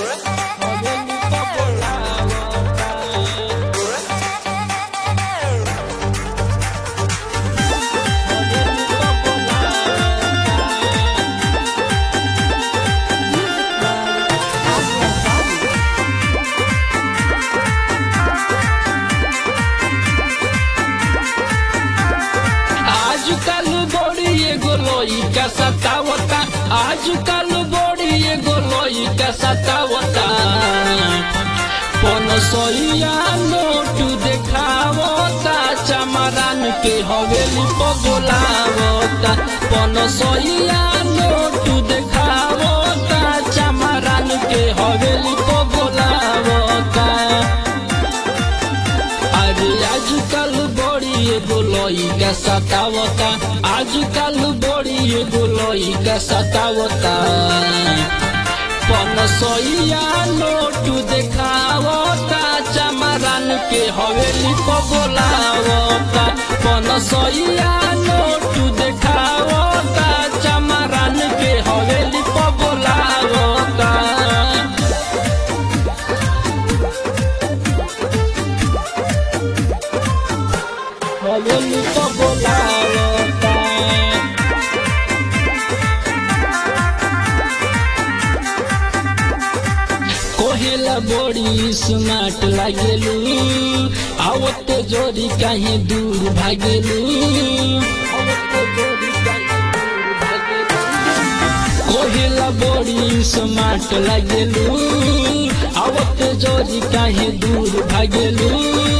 हवेली पर बोलावता हवेली पर बोलावता आजकल बड़ी एगो लइका सतावता आजकल बड़ी एगो लइका सतावता पनसइया नोट देखावता चमरान के हवेली पर बोलावता पनसइया नोट देखावता चमरान के हवेली पर बोलावता अरे आजकल बड़ी एगो लइका सतावता आजकल बड़ी एगो लइका सतावता पनसइया नोट देखावता चमरान के हवेली पर बोलावता पनसइया नोट देखावता चमरान के हवेली पर बोलावता हवेली पर बोलावता कोहेला बड़ी स्मार्ट लागेलू आवते जोरी कहीं दूर भागेलू आवते जोरी कहीं दूर भागेलू कोहेला बड़ी स्मार्ट लागेलू आवते जोरी कहीं दूर भागेलू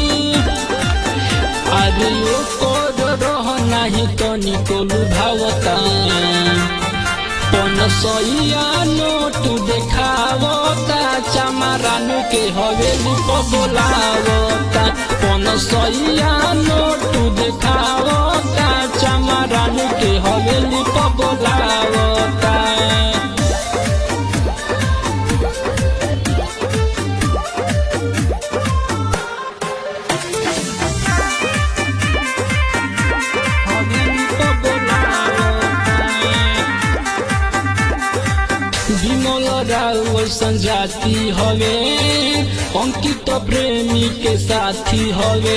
अरे ओ कोड रह नाही तनी कोलू भावता पनसइया नोट देखावता चमरान के हवेली पर बोलावता पनसइया नोट देखावता चमरान के हवेली पर बोलावता हवेली पर बोलावता विमल राव संजाति हवे अंकित प्रेमी के साथी हवे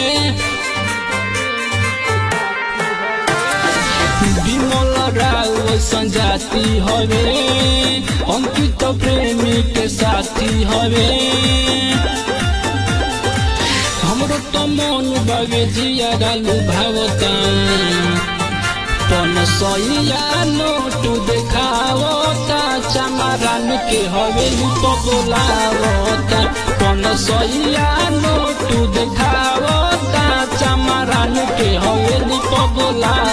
विमल राव संजाति हवे अंकित प्रेमी के साथी हवे हमरो तो मन बगे जिया डालू भावता पनसइया नोट देखावता चमरान के हवेली पर बोलावता पनसइया नोट देखावता चमरान के हवेली पर बोलावता